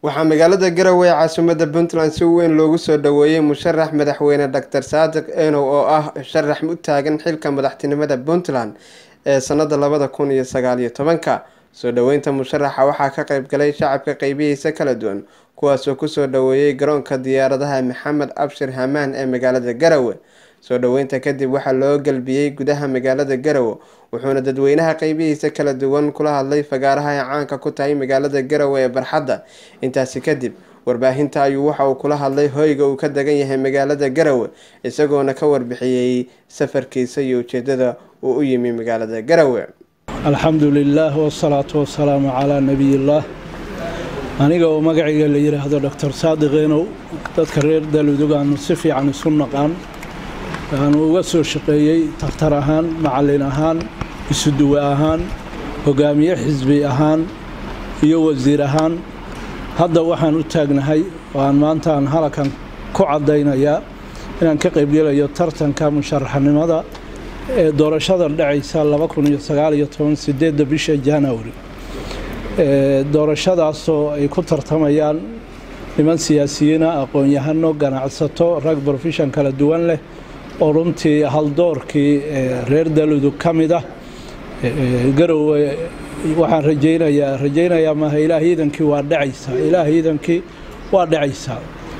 waxaa magaalada garowe ee caasimada puntland si weyn loogu soo dhaweeyey musharax madaxweyne doctor saadiq enow oo ah sharax u taagan xilka madaxtinimada puntland ee sanada labada kun iyo sagaaliyo tobanka soo dhaweynta musharaxa waxaa ka qeyb galay shacabka qeybihiisa kala duwan kuwaasoo kusoo dhaweeyey garoonka diyaaradaha maxamed abshir hamaan ee magaalada garowe soo dhaweynta kadib waxaa loo galbiyey gudaha magaalada garowe wuxuuna dadweynaha qeybihiisa kala duwan kula hadlay fagaaraha ay caanka ku tahay magaalada garowe ee barxadda intaasi kadib warbaahinta ayuu waxa uu kula hadlay hoyga uu ka degan yahay magaalada garowe isagoona ka warbixiyey safarkiisa iyo ujeedada uu u yimi magaalada garowe alxamdu lilaah wasalaatu wasalaamu calaa nabiyillaah aniga oo magacayga la yidhaahdo doctor saadiq enow dadka reer daludug aanu si fiican isu naqaan aanu uga soo shaqeeyey takhtar ahaan macallin ahaan isuduwe ahaan hogaamiye xisbi ahaan iyo wasiir ahaan hadda waxaan u taagnahay oo aan maanta aan halakan ku caddaynayaa inaan ka qaybgelayo tartanka musharaxnimada ee doorashada dhacaysa sideedda bisha januari doorashadaasoo ay ku tartamayaan niman siyaasiyiina aqoon-yahano ganacsato rag brofeshan kala duwan leh oo runtii haldoorkii reer daludug ka mid ah garowe waxaan rajaynayaa rajaynayaa maaha ilaah iidankii waa dhacaysaa ilaah iidankii waa dhacaysaa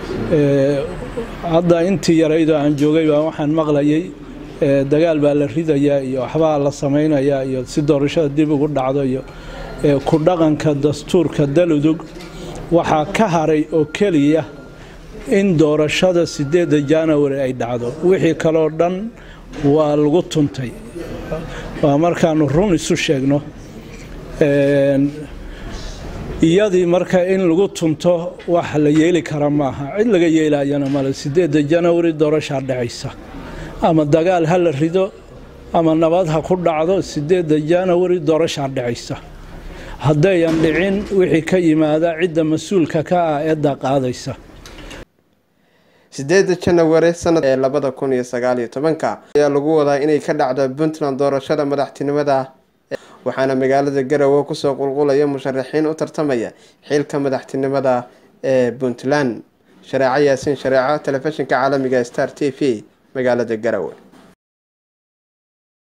hadda intii yaraydoo aan joogay baa waxaan maqlayay dagaal baa la ridayaa iyo waxbaa la samaynayaa iyo si doorashada dib ugu dhacdo iyo ku dhaqanka dastuurka daludug waxaa ka haray oo keliya in doorashada sideedda january ay dhacdo wixii kaloo dhan waa lagu tuntay waa markaanu run isu sheegno iyadii marka in lagu tunto wax la yeeli kara maaha cid laga yeelayana male sideedda january doorashaa dhacaysa ama dagaal ha la rido ama nabad ha ku dhacdo sideedda january doorashaa dhacaysa haddayan dhicin wixii ka yimaada cidda mas-uulka ka ah eedda qaadaysa sideeda janawari sanad ee labada kun iyo sagaaliyo tobanka ayaa lagu wadaa inay ka dhacdo puntland doorashada madaxtinimada waxaana magaalada garowe kusoo qulqulaya musharaxiin u tartamaya xilka madaxtinimada ee puntland shareeco yaasiin shareeco telefishinka caalamiga star t v magaalada garowe